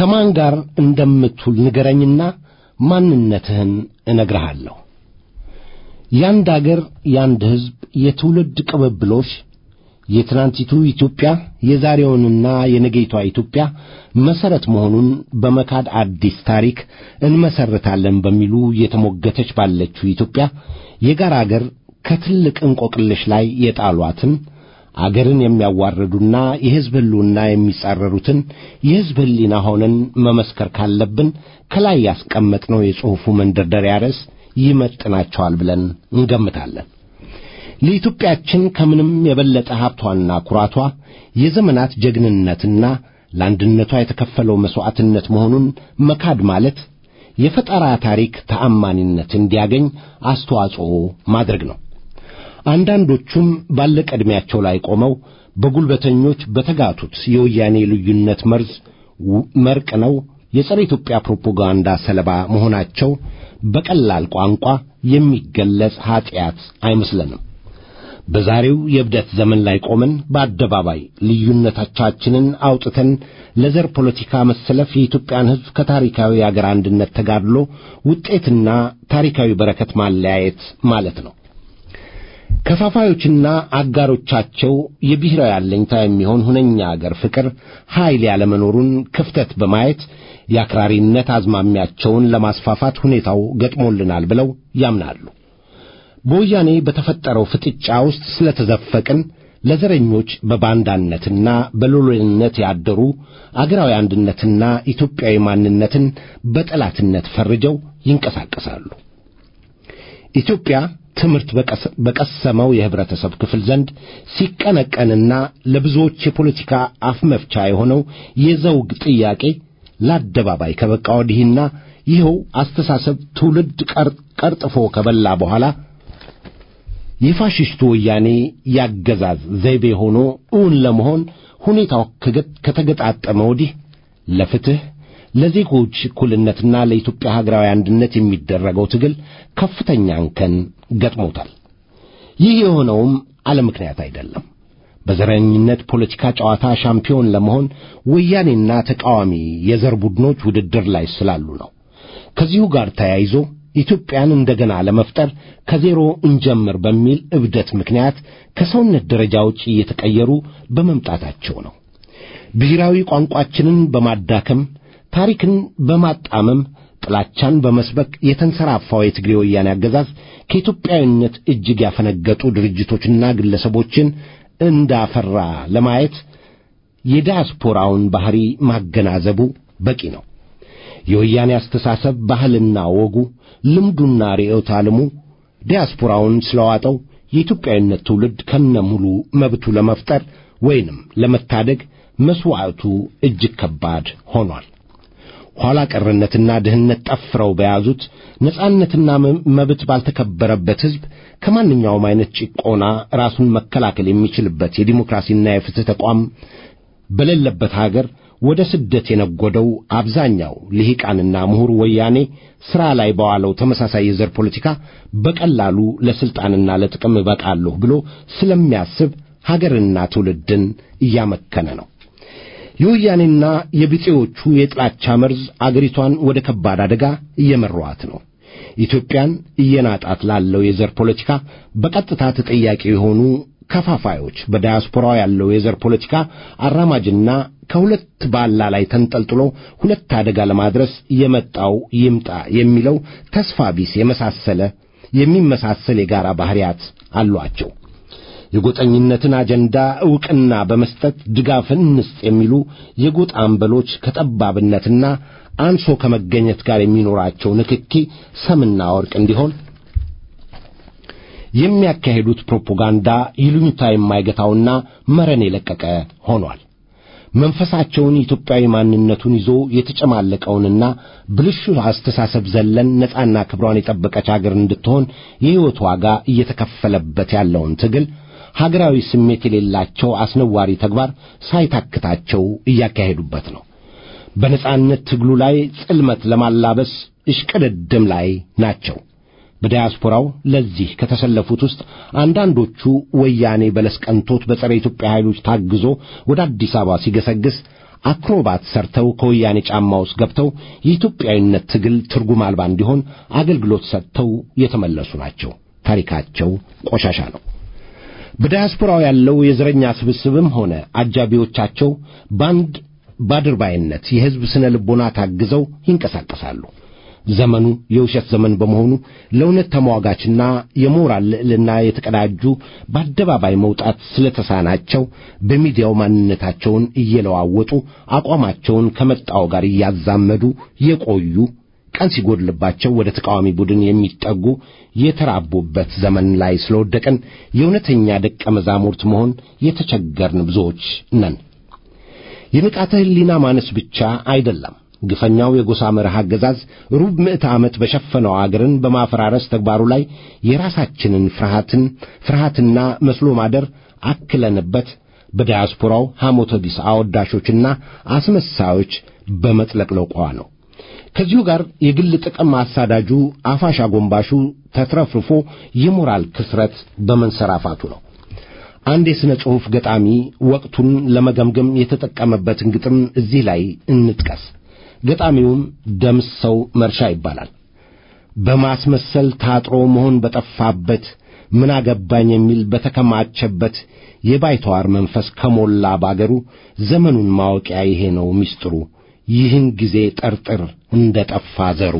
ከማን ጋር እንደምትውል ንገረኝና ማንነትህን እነግርሃለሁ። ያንድ አገር ያንድ ሕዝብ የትውልድ ቅብብሎሽ የትናንቲቱ ኢትዮጵያ የዛሬውንና የነገይቷ ኢትዮጵያ መሰረት መሆኑን በመካድ አዲስ ታሪክ እንመሰርታለን በሚሉ እየተሞገተች ባለችው ኢትዮጵያ የጋራ አገር ከትልቅ እንቆቅልሽ ላይ የጣሏትን አገርን የሚያዋርዱና የሕዝብ ሕልውና የሚጻረሩትን የሕዝብ ሕሊና ሆነን መመስከር ካለብን ከላይ ያስቀመጥነው የጽሑፉ መንደርደሪያ ርዕስ ይመጥናቸዋል ብለን እንገምታለን። ለኢትዮጵያችን ከምንም የበለጠ ሀብቷና ኩራቷ የዘመናት ጀግንነትና ለአንድነቷ የተከፈለው መሥዋዕትነት መሆኑን መካድ ማለት የፈጠራ ታሪክ ተአማኒነት እንዲያገኝ አስተዋጽኦ ማድረግ ነው። አንዳንዶቹም ባለቀ ዕድሜያቸው ላይ ቆመው በጉልበተኞች በተጋቱት የወያኔ ልዩነት መርዝ መርቅ ነው የጸረ ኢትዮጵያ ፕሮፓጋንዳ ሰለባ መሆናቸው በቀላል ቋንቋ የሚገለጽ ኀጢአት አይመስለንም። በዛሬው የእብደት ዘመን ላይ ቆመን በአደባባይ ልዩነቶቻችንን አውጥተን ለዘር ፖለቲካ መሰለፍ የኢትዮጵያን ሕዝብ ከታሪካዊ አገር አንድነት ተጋድሎ ውጤትና ታሪካዊ በረከት ማለያየት ማለት ነው። ከፋፋዮችና አጋሮቻቸው የብሔራዊ አለኝታ የሚሆን ሁነኛ አገር ፍቅር ኃይል ያለመኖሩን ክፍተት በማየት የአክራሪነት አዝማሚያቸውን ለማስፋፋት ሁኔታው ገጥሞልናል ብለው ያምናሉ። በወያኔ በተፈጠረው ፍጥጫ ውስጥ ስለተዘፈቅን ለዘረኞች በባንዳነትና በሎሌነት ያደሩ አገራዊ አንድነትና ኢትዮጵያዊ ማንነትን በጠላትነት ፈርጀው ይንቀሳቀሳሉ። ኢትዮጵያ ትምህርት በቀሰመው የህብረተሰብ ክፍል ዘንድ ሲቀነቀንና ለብዙዎች የፖለቲካ አፍ መፍቻ የሆነው የዘውግ ጥያቄ ለአደባባይ ከበቃ ወዲህና ይኸው አስተሳሰብ ትውልድ ቀርጥፎ ከበላ በኋላ የፋሽስቱ ወያኔ ያገዛዝ ዘይቤ ሆኖ እውን ለመሆን ሁኔታው ከተገጣጠመ ወዲህ ለፍትህ ለዜጎች እኩልነትና ለኢትዮጵያ ሀገራዊ አንድነት የሚደረገው ትግል ከፍተኛ እንከን ገጥሞታል። ይህ የሆነውም አለ ምክንያት አይደለም። በዘረኝነት ፖለቲካ ጨዋታ ሻምፒዮን ለመሆን ወያኔና ተቃዋሚ የዘር ቡድኖች ውድድር ላይ ስላሉ ነው። ከዚሁ ጋር ተያይዞ ኢትዮጵያን እንደገና ለመፍጠር ከዜሮ እንጀምር በሚል እብደት ምክንያት ከሰውነት ደረጃዎች እየተቀየሩ በመምጣታቸው ነው። ብሔራዊ ቋንቋችንን በማዳከም ታሪክን በማጣመም ጥላቻን በመስበክ የተንሰራፋው የትግሬ ወያኔ አገዛዝ ከኢትዮጵያዊነት እጅግ ያፈነገጡ ድርጅቶችና ግለሰቦችን እንዳፈራ ለማየት የዲያስፖራውን ባህሪ ማገናዘቡ በቂ ነው። የወያኔ አስተሳሰብ ባህልና ወጉ፣ ልምዱና ርዕዮተ ዓለሙ ዲያስፖራውን ስለዋጠው የኢትዮጵያዊነት ትውልድ ከነ ሙሉ መብቱ ለመፍጠር ወይንም ለመታደግ መሥዋዕቱ እጅግ ከባድ ሆኗል። ኋላ ቀርነትና ድህነት ጠፍረው በያዙት ነጻነትና መብት ባልተከበረበት ሕዝብ ከማንኛውም አይነት ጭቆና ራሱን መከላከል የሚችልበት የዲሞክራሲና የፍትህ ተቋም በሌለበት ሀገር ወደ ስደት የነጎደው አብዛኛው ልሂቃንና ምሁር ወያኔ ሥራ ላይ በዋለው ተመሳሳይ የዘር ፖለቲካ በቀላሉ ለሥልጣንና ለጥቅም እበቃለሁ ብሎ ስለሚያስብ ሀገርና ትውልድን እያመከነ ነው። የወያኔና የቢጤዎቹ የጥላቻ መርዝ አገሪቷን ወደ ከባድ አደጋ እየመሯት ነው። ኢትዮጵያን እየናጣት ላለው የዘር ፖለቲካ በቀጥታ ተጠያቂ የሆኑ ከፋፋዮች በዳያስፖራው ያለው የዘር ፖለቲካ አራማጅና ከሁለት ባላ ላይ ተንጠልጥሎ ሁለት አደጋ ለማድረስ የመጣው ይምጣ የሚለው ተስፋ ቢስ የመሳሰለ የሚመሳሰል የጋራ ባህሪያት አሏቸው። የጎጠኝነትን አጀንዳ ዕውቅና በመስጠት ድጋፍን እንስጥ የሚሉ የጎጥ አምበሎች ከጠባብነትና አንሶ ከመገኘት ጋር የሚኖራቸው ንክኪ ሰምና ወርቅ እንዲሆን የሚያካሄዱት ፕሮፓጋንዳ ይሉኝታ የማይገታውና መረን የለቀቀ ሆኗል። መንፈሳቸውን ኢትዮጵያዊ ማንነቱን ይዞ የተጨማለቀውንና ብልሹ አስተሳሰብ ዘለን ነጻና ክብሯን የጠበቀች አገር እንድትሆን የሕይወት ዋጋ እየተከፈለበት ያለውን ትግል ሀገራዊ ስሜት የሌላቸው አስነዋሪ ተግባር ሳይታክታቸው እያካሄዱበት ነው። በነጻነት ትግሉ ላይ ጽልመት ለማላበስ እሽቅድድም ላይ ናቸው። በዲያስፖራው ለዚህ ከተሰለፉት ውስጥ አንዳንዶቹ ወያኔ በለስ ቀንቶት በጸረ ኢትዮጵያ ኃይሎች ታግዞ ወደ አዲስ አበባ ሲገሰግስ፣ አክሮባት ሰርተው ከወያኔ ጫማ ውስጥ ገብተው የኢትዮጵያዊነት ትግል ትርጉም አልባ እንዲሆን አገልግሎት ሰጥተው የተመለሱ ናቸው። ታሪካቸው ቆሻሻ ነው። በዳያስፖራው ያለው የዘረኛ ስብስብም ሆነ አጃቢዎቻቸው በአንድ ባድርባይነት የሕዝብ ስነ ልቦና ታግዘው ይንቀሳቀሳሉ። ዘመኑ የውሸት ዘመን በመሆኑ ለእውነት ተሟጋችና የሞራል ልዕልና የተቀዳጁ በአደባባይ መውጣት ስለተሳናቸው በሚዲያው ማንነታቸውን እየለዋወጡ አቋማቸውን ከመጣው ጋር እያዛመዱ የቆዩ ቀን ሲጎድልባቸው ወደ ተቃዋሚ ቡድን የሚጠጉ የተራቡበት ዘመን ላይ ስለወደቅን የእውነተኛ ደቀ መዛሙርት መሆን የተቸገርን ብዙዎች ነን። የንቃተ ሕሊና ማነስ ብቻ አይደለም። ግፈኛው የጎሳ መርህ አገዛዝ ሩብ ምዕተ ዓመት በሸፈነው አገርን በማፈራረስ ተግባሩ ላይ የራሳችንን ፍርሃትን ፍርሃትና መስሎ ማደር አክለንበት በዳያስፖራው ሐሞተ ቢስ አወዳሾችና አስመሳዮች በመጥለቅለቋ ነው። ከዚሁ ጋር የግል ጥቅም አሳዳጁ አፋሽ አጎንባሹ ተትረፍርፎ የሞራል ክስረት በመንሰራፋቱ ነው። አንድ የሥነ ጽሑፍ ገጣሚ ወቅቱን ለመገምገም የተጠቀመበትን ግጥም እዚህ ላይ እንጥቀስ። ገጣሚውም ደምሰው መርሻ ይባላል። በማስመሰል ታጥሮ መሆን በጠፋበት ምን አገባኝ የሚል በተከማቸበት የባይተዋር መንፈስ ከሞላ ባገሩ ዘመኑን ማወቂያ ይሄ ነው ምስጢሩ። ይህን ጊዜ ጠርጥር እንደ ጠፋ ዘሩ።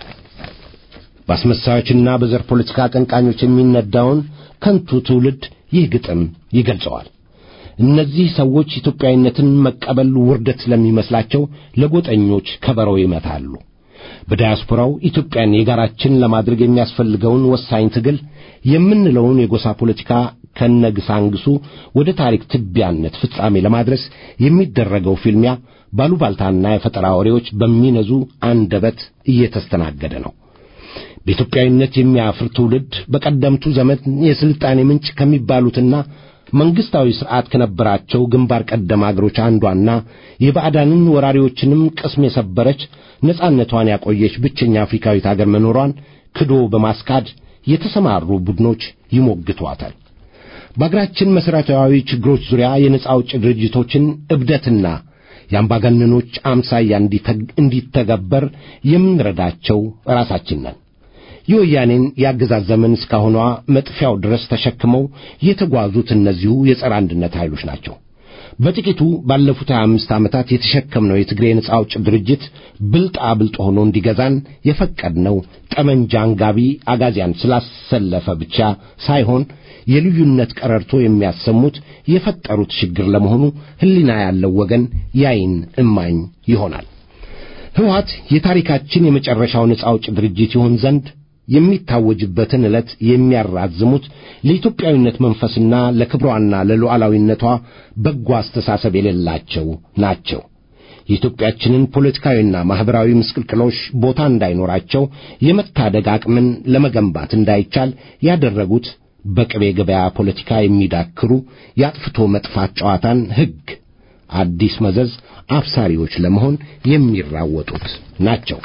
በአስመሳዮችና በዘር ፖለቲካ አቀንቃኞች የሚነዳውን ከንቱ ትውልድ ይህ ግጥም ይገልጸዋል። እነዚህ ሰዎች ኢትዮጵያዊነትን መቀበል ውርደት ስለሚመስላቸው ለጎጠኞች ከበሮ ይመታሉ። በዳያስፖራው ኢትዮጵያን የጋራችን ለማድረግ የሚያስፈልገውን ወሳኝ ትግል የምንለውን የጎሳ ፖለቲካ ከነግሳንግሱ ወደ ታሪክ ትቢያነት ፍጻሜ ለማድረስ የሚደረገው ፊልሚያ ባሉባልታና የፈጠራ ወሬዎች በሚነዙ አንደበት እየተስተናገደ ነው። በኢትዮጵያዊነት የሚያፍር ትውልድ በቀደምቱ ዘመን የሥልጣኔ ምንጭ ከሚባሉትና መንግሥታዊ ሥርዓት ከነበራቸው ግንባር ቀደም አገሮች አንዷና የባዕዳንን ወራሪዎችንም ቅስም የሰበረች ነጻነቷን ያቆየች ብቸኛ አፍሪካዊት አገር መኖሯን ክዶ በማስካድ የተሰማሩ ቡድኖች ይሞግቷታል። በአገራችን መሠረታዊ ችግሮች ዙሪያ የነጻ አውጪ ድርጅቶችን እብደትና የአምባገነኖች አምሳያ እንዲተገበር የምንረዳቸው ራሳችን ነን። የወያኔን የአገዛዝ ዘመን እስካሁኗ መጥፊያው ድረስ ተሸክመው የተጓዙት እነዚሁ የጸረ አንድነት ኃይሎች ናቸው። በጥቂቱ ባለፉት ሀያ አምስት ዓመታት የተሸከምነው የትግሬ ነጻ አውጭ ድርጅት ብልጣ ብልጥ ሆኖ እንዲገዛን የፈቀድነው ጠመንጃ አንጋቢ አጋዚያን ስላሰለፈ ብቻ ሳይሆን የልዩነት ቀረርቶ የሚያሰሙት የፈጠሩት ችግር ለመሆኑ ሕሊና ያለው ወገን ያይን እማኝ ይሆናል። ሕወሓት የታሪካችን የመጨረሻው ነጻ አውጭ ድርጅት ይሆን ዘንድ የሚታወጅበትን ዕለት የሚያራዝሙት ለኢትዮጵያዊነት መንፈስና ለክብሯና ለሉዓላዊነቷ በጎ አስተሳሰብ የሌላቸው ናቸው። የኢትዮጵያችንን ፖለቲካዊና ማኅበራዊ ምስቅልቅሎች ቦታ እንዳይኖራቸው የመታደግ አቅምን ለመገንባት እንዳይቻል ያደረጉት በቅቤ ገበያ ፖለቲካ የሚዳክሩ የአጥፍቶ መጥፋት ጨዋታን ሕግ አዲስ መዘዝ አብሳሪዎች ለመሆን የሚራወጡት ናቸው።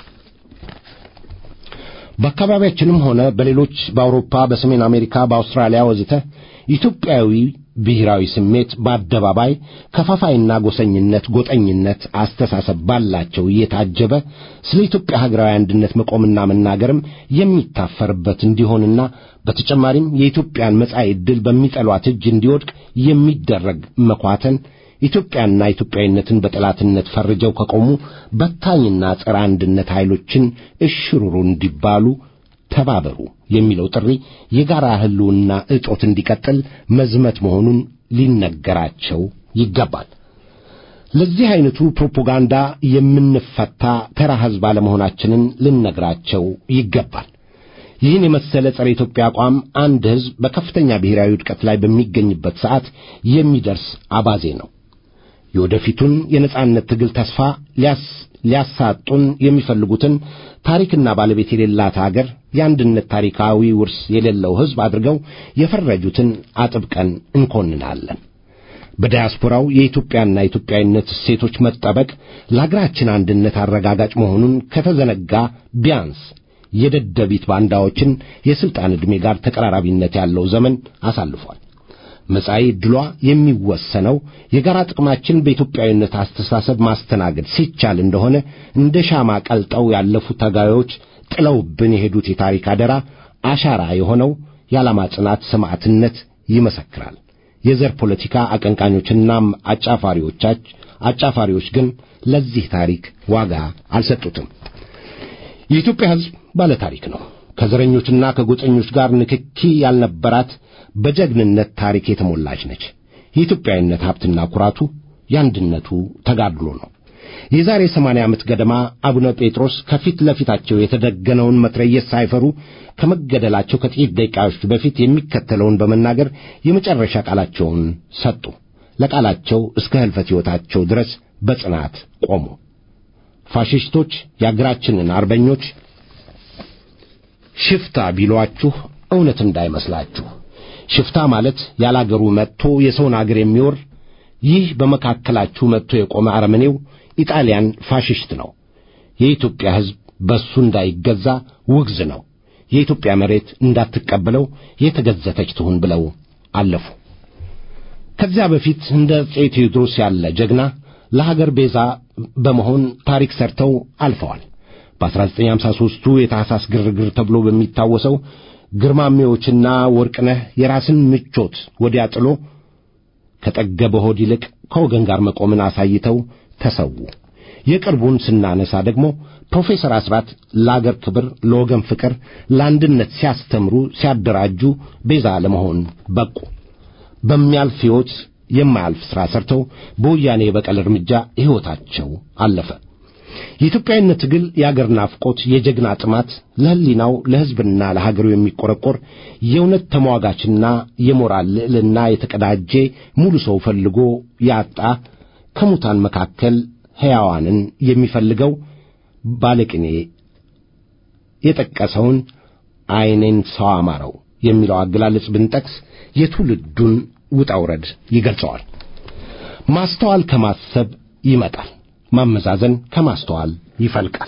በአካባቢያችንም ሆነ በሌሎች በአውሮፓ፣ በሰሜን አሜሪካ፣ በአውስትራሊያ ወዘተ ኢትዮጵያዊ ብሔራዊ ስሜት በአደባባይ ከፋፋይና ጎሰኝነት፣ ጎጠኝነት አስተሳሰብ ባላቸው እየታጀበ ስለ ኢትዮጵያ ሀገራዊ አንድነት መቆምና መናገርም የሚታፈርበት እንዲሆንና በተጨማሪም የኢትዮጵያን መጻኢ ዕድል በሚጠሏት እጅ እንዲወድቅ የሚደረግ መኳተን ኢትዮጵያና ኢትዮጵያዊነትን በጠላትነት ፈርጀው ከቆሙ በታኝና ጸረ አንድነት ኃይሎችን እሽሩሩ እንዲባሉ ተባበሩ የሚለው ጥሪ የጋራ ሕልውና እጦት እንዲቀጥል መዝመት መሆኑን ሊነገራቸው ይገባል። ለዚህ አይነቱ ፕሮፓጋንዳ የምንፈታ ተራ ሕዝብ አለመሆናችንን ልነግራቸው ይገባል። ይህን የመሰለ ጸረ ኢትዮጵያ አቋም አንድ ሕዝብ በከፍተኛ ብሔራዊ ውድቀት ላይ በሚገኝበት ሰዓት የሚደርስ አባዜ ነው። የወደፊቱን የነጻነት ትግል ተስፋ ሊያሳጡን የሚፈልጉትን ታሪክና ባለቤት የሌላት አገር የአንድነት ታሪካዊ ውርስ የሌለው ሕዝብ አድርገው የፈረጁትን አጥብቀን እንኮንናለን። በዳያስፖራው የኢትዮጵያና ኢትዮጵያዊነት እሴቶች መጠበቅ ለአገራችን አንድነት አረጋጋጭ መሆኑን ከተዘነጋ ቢያንስ የደደቢት ባንዳዎችን የሥልጣን ዕድሜ ጋር ተቀራራቢነት ያለው ዘመን አሳልፏል። መጻኢ ዕድሏ የሚወሰነው የጋራ ጥቅማችን በኢትዮጵያዊነት አስተሳሰብ ማስተናገድ ሲቻል እንደሆነ እንደ ሻማ ቀልጠው ያለፉት ታጋዮች ጥለውብን የሄዱት የታሪክ አደራ አሻራ የሆነው የዓላማ ጽናት ሰማዕትነት ይመሰክራል። የዘር ፖለቲካ አቀንቃኞችና አጫፋሪዎቻች አጫፋሪዎች ግን ለዚህ ታሪክ ዋጋ አልሰጡትም። የኢትዮጵያ ሕዝብ ባለ ታሪክ ነው። ከዘረኞችና ከጎጠኞች ጋር ንክኪ ያልነበራት በጀግንነት ታሪክ የተሞላች ነች። የኢትዮጵያዊነት ሀብትና ኩራቱ የአንድነቱ ተጋድሎ ነው። የዛሬ ሰማንያ ዓመት ገደማ አቡነ ጴጥሮስ ከፊት ለፊታቸው የተደገነውን መትረየስ ሳይፈሩ ከመገደላቸው ከጥቂት ደቂቃዎች በፊት የሚከተለውን በመናገር የመጨረሻ ቃላቸውን ሰጡ። ለቃላቸው እስከ ሕልፈት ሕይወታቸው ድረስ በጽናት ቆሙ። ፋሽስቶች የአገራችንን አርበኞች ሽፍታ ቢሏችሁ እውነት እንዳይመስላችሁ። ሽፍታ ማለት ያላገሩ መጥቶ የሰውን አገር የሚወር ይህ በመካከላችሁ መጥቶ የቆመ አረመኔው ኢጣሊያን ፋሽስት ነው። የኢትዮጵያ ሕዝብ በሱ እንዳይገዛ ውግዝ ነው። የኢትዮጵያ መሬት እንዳትቀበለው የተገዘተች ትሁን ብለው አለፉ። ከዚያ በፊት እንደ አፄ ቴዎድሮስ ያለ ጀግና ለሀገር ቤዛ በመሆን ታሪክ ሰርተው አልፈዋል። በ1953ቱ የታህሳስ ግርግር ተብሎ በሚታወሰው ግርማሜዎችና ወርቅነህ የራስን ምቾት ወዲያ ጥሎ ከጠገበ ሆድ ይልቅ ከወገን ጋር መቆምን አሳይተው ተሰዉ። የቅርቡን ስናነሳ ደግሞ ፕሮፌሰር አስራት ለአገር ክብር፣ ለወገን ፍቅር፣ ለአንድነት ሲያስተምሩ ሲያደራጁ ቤዛ ለመሆን በቁ። በሚያልፍ ሕይወት የማያልፍ ሥራ ሰርተው በወያኔ የበቀል እርምጃ ሕይወታቸው አለፈ። የኢትዮጵያዊነት ትግል የአገር ናፍቆት፣ የጀግና ጥማት፣ ለሕሊናው ለሕዝብና ለሀገሩ የሚቆረቆር የእውነት ተሟጋችና የሞራል ልዕልና የተቀዳጀ ሙሉ ሰው ፈልጎ ያጣ ከሙታን መካከል ሕያዋንን የሚፈልገው ባለቅኔ የጠቀሰውን ዐይኔን ሰው አማረው የሚለው አገላለጽ ብንጠቅስ የትውልዱን ውጣ ውረድ ይገልጸዋል። ማስተዋል ከማሰብ ይመጣል። ማመዛዘን ከማስተዋል ይፈልቃል።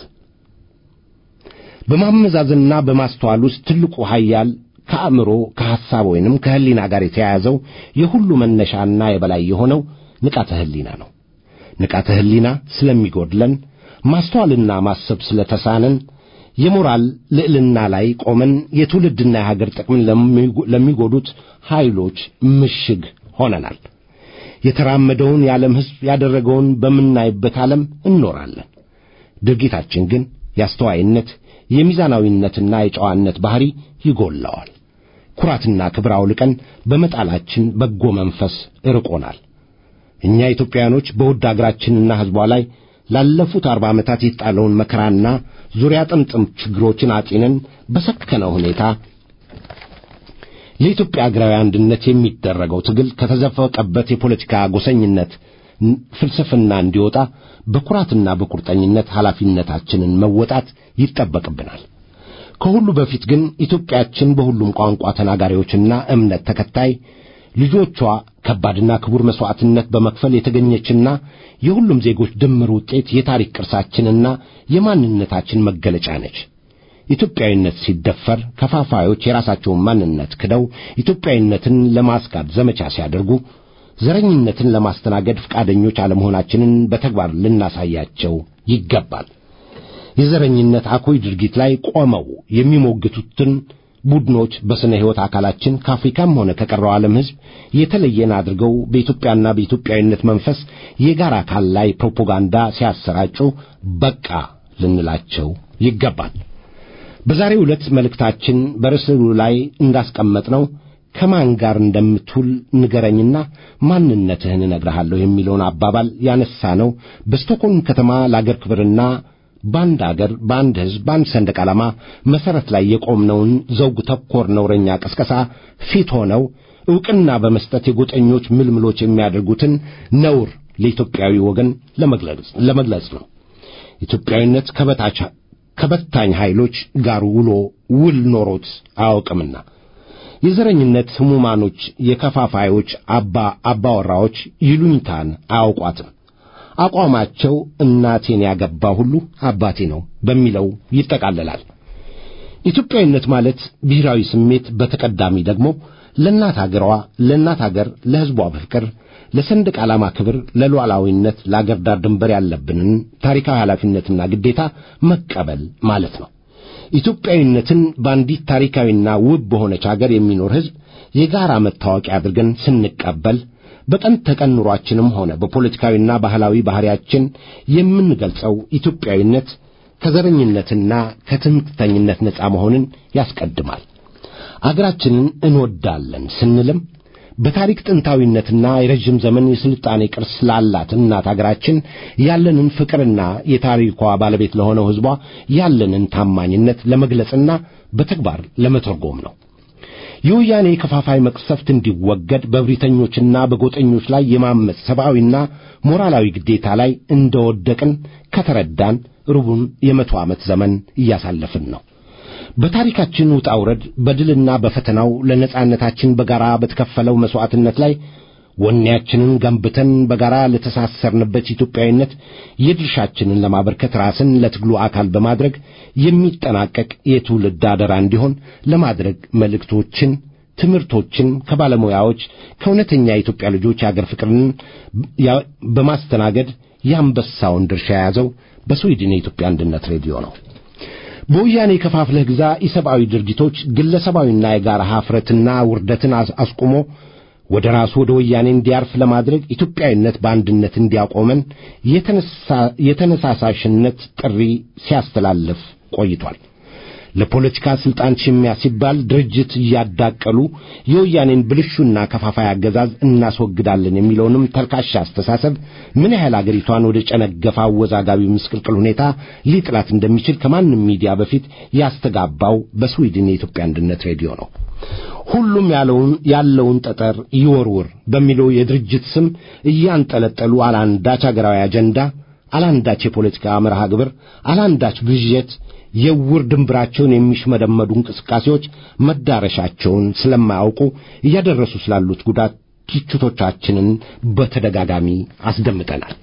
በማመዛዘንና በማስተዋል ውስጥ ትልቁ ኃያል ከአእምሮ ከሐሳብ ወይንም ከሕሊና ጋር የተያያዘው የሁሉ መነሻና የበላይ የሆነው ንቃተ ሕሊና ነው። ንቃተ ሕሊና ስለሚጎድለን ማስተዋልና ማሰብ ስለተሳነን የሞራል ልዕልና ላይ ቆመን የትውልድና የሀገር ጥቅምን ለሚጎዱት ኃይሎች ምሽግ ሆነናል። የተራመደውን የዓለም ሕዝብ ያደረገውን በምናይበት ዓለም እንኖራለን። ድርጊታችን ግን የአስተዋይነት የሚዛናዊነትና የጨዋነት ባሕሪ ይጎላዋል። ኩራትና ክብር አውልቀን በመጣላችን በጎ መንፈስ እርቆናል። እኛ ኢትዮጵያውያኖች በውድ አገራችንና ሕዝቧ ላይ ላለፉት አርባ ዓመታት የተጣለውን መከራና ዙሪያ ጥምጥም ችግሮችን አጢነን በሰከነ ሁኔታ ለኢትዮጵያ አገራዊ አንድነት የሚደረገው ትግል ከተዘፈቀበት የፖለቲካ ጎሰኝነት ፍልስፍና እንዲወጣ በኩራትና በቁርጠኝነት ኃላፊነታችንን መወጣት ይጠበቅብናል። ከሁሉ በፊት ግን ኢትዮጵያችን በሁሉም ቋንቋ ተናጋሪዎችና እምነት ተከታይ ልጆቿ ከባድና ክቡር መሥዋዕትነት በመክፈል የተገኘችና የሁሉም ዜጎች ድምር ውጤት የታሪክ ቅርሳችንና የማንነታችን መገለጫ ነች። ኢትዮጵያዊነት ሲደፈር ከፋፋዮች የራሳቸውን ማንነት ክደው ኢትዮጵያዊነትን ለማስካድ ዘመቻ ሲያደርጉ ዘረኝነትን ለማስተናገድ ፈቃደኞች አለመሆናችንን በተግባር ልናሳያቸው ይገባል። የዘረኝነት አኩይ ድርጊት ላይ ቆመው የሚሞግቱትን ቡድኖች በስነ ሕይወት አካላችን ከአፍሪካም ሆነ ከቀረው ዓለም ሕዝብ የተለየን አድርገው በኢትዮጵያና በኢትዮጵያዊነት መንፈስ የጋራ አካል ላይ ፕሮፓጋንዳ ሲያሰራጩ በቃ ልንላቸው ይገባል። በዛሬው ዕለት መልእክታችን በርዕሱ ላይ እንዳስቀመጥነው ከማን ጋር እንደምትውል ንገረኝና ማንነትህን እነግርሃለሁ የሚለውን አባባል ያነሳነው በስቶኮልም ከተማ ለአገር ክብርና በአንድ አገር በአንድ ሕዝብ በአንድ ሰንደቅ ዓላማ መሠረት ላይ የቆምነውን ዘውግ ተኮር ነውረኛ ቀስቀሳ ፊት ሆነው ዕውቅና በመስጠት የጎጠኞች ምልምሎች የሚያደርጉትን ነውር ለኢትዮጵያዊ ወገን ለመግለጽ ነው። ኢትዮጵያዊነት ከበታች ከበታኝ ኃይሎች ጋር ውሎ ውል ኖሮት አያውቅምና የዘረኝነት ሕሙማኖች፣ የከፋፋዮች አባ አባወራዎች ይሉኝታን አያውቋትም። አቋማቸው እናቴን ያገባ ሁሉ አባቴ ነው በሚለው ይጠቃለላል። ኢትዮጵያዊነት ማለት ብሔራዊ ስሜት፣ በተቀዳሚ ደግሞ ለእናት አገሯ ለእናት አገር ለሕዝቧ ፍቅር ለሰንደቅ ዓላማ ክብር ለሉዓላዊነት ለአገር ዳር ድንበር ያለብንን ታሪካዊ ኃላፊነትና ግዴታ መቀበል ማለት ነው። ኢትዮጵያዊነትን በአንዲት ታሪካዊና ውብ በሆነች አገር የሚኖር ሕዝብ የጋራ መታወቂያ አድርገን ስንቀበል በቀን ተቀን ኑሯችንም ሆነ በፖለቲካዊና ባህላዊ ባህሪያችን የምንገልጸው ኢትዮጵያዊነት ከዘረኝነትና ከትምክተኝነት ነፃ መሆንን ያስቀድማል። አገራችንን እንወዳለን ስንልም በታሪክ ጥንታዊነትና የረዥም ዘመን የስልጣኔ ቅርስ ላላት እናት አገራችን ያለንን ፍቅርና የታሪኳ ባለቤት ለሆነው ሕዝቧ ያለንን ታማኝነት ለመግለጽና በተግባር ለመተርጎም ነው። የወያኔ ከፋፋይ መቅሰፍት እንዲወገድ በብሪተኞችና በጎጠኞች ላይ የማመፅ ሰብአዊና ሞራላዊ ግዴታ ላይ እንደወደቅን ከተረዳን ሩቡን የመቶ ዓመት ዘመን እያሳለፍን ነው። በታሪካችን ውጣ ውረድ በድልና በፈተናው ለነጻነታችን በጋራ በተከፈለው መሥዋዕትነት ላይ ወኔያችንን ገንብተን በጋራ ለተሳሰርንበት ኢትዮጵያዊነት የድርሻችንን ለማበርከት ራስን ለትግሉ አካል በማድረግ የሚጠናቀቅ የትውልድ አደራ እንዲሆን ለማድረግ መልእክቶችን፣ ትምህርቶችን ከባለሙያዎች ከእውነተኛ የኢትዮጵያ ልጆች የአገር ፍቅርን በማስተናገድ የአንበሳውን ድርሻ የያዘው በስዊድን የኢትዮጵያ አንድነት ሬዲዮ ነው። በወያኔ ከፋፍለህ ግዛ ኢሰብአዊ ድርጊቶች ግለሰባዊና የጋራ ኀፍረትና ውርደትን አስቁሞ ወደ ራሱ ወደ ወያኔ እንዲያርፍ ለማድረግ ኢትዮጵያዊነት በአንድነት እንዲያቆመን የተነሳሳሽነት ጥሪ ሲያስተላልፍ ቆይቷል። ለፖለቲካ ሥልጣን ሽሚያ ሲባል ድርጅት እያዳቀሉ የወያኔን ብልሹና ከፋፋይ አገዛዝ እናስወግዳለን የሚለውንም ተልካሻ አስተሳሰብ ምን ያህል አገሪቷን ወደ ጨነገፋ አወዛጋቢ ምስቅልቅል ሁኔታ ሊጥላት እንደሚችል ከማንም ሚዲያ በፊት ያስተጋባው በስዊድን የኢትዮጵያ አንድነት ሬዲዮ ነው። ሁሉም ያለውን ያለውን ጠጠር ይወርውር በሚለው የድርጅት ስም እያንጠለጠሉ አላንዳች አገራዊ አጀንዳ፣ አላንዳች የፖለቲካ መርሃ ግብር፣ አላንዳች ብዥት የውር ድንብራቸውን የሚሽመደመዱ እንቅስቃሴዎች መዳረሻቸውን ስለማያውቁ እያደረሱ ስላሉት ጉዳት ትችቶቻችንን በተደጋጋሚ አስደምጠናል።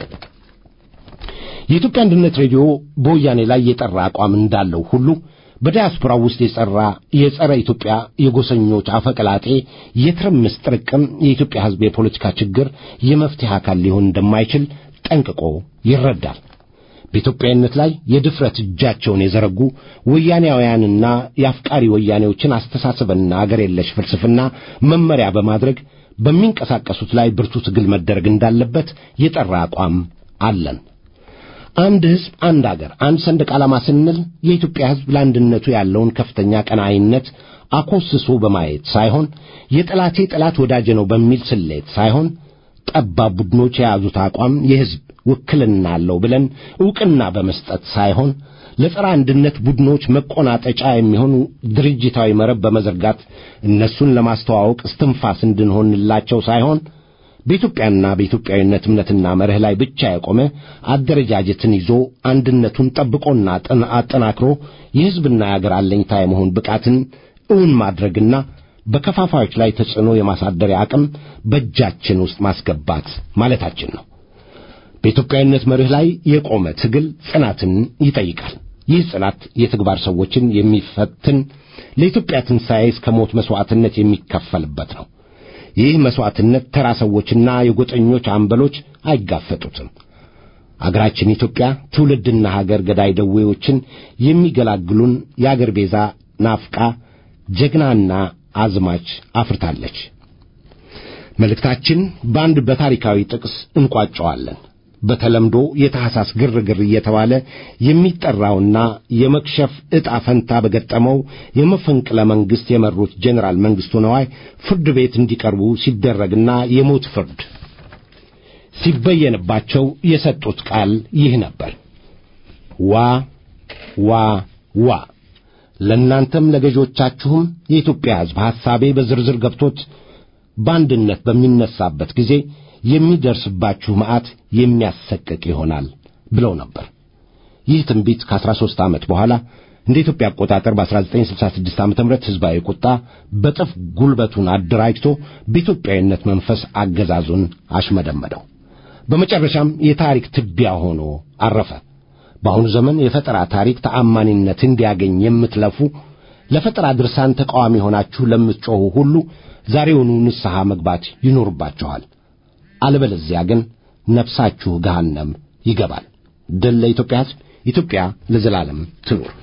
የኢትዮጵያ አንድነት ሬዲዮ በወያኔ ላይ የጠራ አቋም እንዳለው ሁሉ በዲያስፖራው ውስጥ የጸራ የጸረ ኢትዮጵያ የጎሰኞች አፈቀላጤ የትርምስ ጥርቅም የኢትዮጵያ ሕዝብ የፖለቲካ ችግር የመፍትሄ አካል ሊሆን እንደማይችል ጠንቅቆ ይረዳል። በኢትዮጵያዊነት ላይ የድፍረት እጃቸውን የዘረጉ ወያኔያውያንና የአፍቃሪ ወያኔዎችን አስተሳሰብና አገር የለሽ ፍልስፍና መመሪያ በማድረግ በሚንቀሳቀሱት ላይ ብርቱ ትግል መደረግ እንዳለበት የጠራ አቋም አለን። አንድ ሕዝብ፣ አንድ አገር፣ አንድ ሰንደቅ ዓላማ ስንል የኢትዮጵያ ሕዝብ ለአንድነቱ ያለውን ከፍተኛ ቀናኢነት አኮስሶ በማየት ሳይሆን የጠላቴ ጠላት ወዳጄ ነው በሚል ስሌት ሳይሆን ጠባብ ቡድኖች የያዙት አቋም የሕዝብ ውክልና አለው ብለን ዕውቅና በመስጠት ሳይሆን ለጸረ አንድነት ቡድኖች መቆናጠጫ የሚሆኑ ድርጅታዊ መረብ በመዘርጋት እነሱን ለማስተዋወቅ እስትንፋስ እንድንሆንላቸው ሳይሆን በኢትዮጵያና በኢትዮጵያዊነት እምነትና መርህ ላይ ብቻ የቆመ አደረጃጀትን ይዞ አንድነቱን ጠብቆና አጠናክሮ የሕዝብና የአገር አለኝታ የመሆን ብቃትን እውን ማድረግና በከፋፋዮች ላይ ተጽዕኖ የማሳደሪያ አቅም በእጃችን ውስጥ ማስገባት ማለታችን ነው። በኢትዮጵያዊነት መርህ ላይ የቆመ ትግል ጽናትን ይጠይቃል። ይህ ጽናት የተግባር ሰዎችን የሚፈትን ለኢትዮጵያ ትንሣኤ እስከ ሞት መሥዋዕትነት የሚከፈልበት ነው። ይህ መሥዋዕትነት ተራ ሰዎችና የጎጠኞች አምበሎች አይጋፈጡትም። አገራችን ኢትዮጵያ ትውልድና ሀገር ገዳይ ደዌዎችን የሚገላግሉን የአገር ቤዛ ናፍቃ ጀግናና አዝማች አፍርታለች። መልእክታችን በአንድ በታሪካዊ ጥቅስ እንቋጨዋለን። በተለምዶ የታሕሳስ ግርግር እየተባለ የሚጠራውና የመክሸፍ ዕጣ ፈንታ በገጠመው የመፈንቅለ መንግሥት የመሩት ጄኔራል መንግሥቱ ነዋይ ፍርድ ቤት እንዲቀርቡ ሲደረግና የሞት ፍርድ ሲበየንባቸው የሰጡት ቃል ይህ ነበር። ዋ ዋ ዋ ለእናንተም ለገዦቻችሁም የኢትዮጵያ ሕዝብ ሐሳቤ በዝርዝር ገብቶት በአንድነት በሚነሳበት ጊዜ የሚደርስባችሁ መዓት የሚያሰቅቅ ይሆናል ብለው ነበር። ይህ ትንቢት ከአስራ ሦስት ዓመት በኋላ እንደ ኢትዮጵያ አቆጣጠር በ1966 ዓ ም ሕዝባዊ ቁጣ በጥፍ ጉልበቱን አደራጅቶ በኢትዮጵያዊነት መንፈስ አገዛዙን አሽመደመደው። በመጨረሻም የታሪክ ትቢያ ሆኖ አረፈ። በአሁኑ ዘመን የፈጠራ ታሪክ ተአማኒነት እንዲያገኝ የምትለፉ ለፈጠራ ድርሳን ተቃዋሚ ሆናችሁ ለምትጮኹ ሁሉ ዛሬውኑ ንስሐ መግባት ይኖርባችኋል። አለበለዚያ ግን ነፍሳችሁ ገሃነም ይገባል። ድል ለኢትዮጵያ ሕዝብ! ኢትዮጵያ ለዘላለም ትኑር!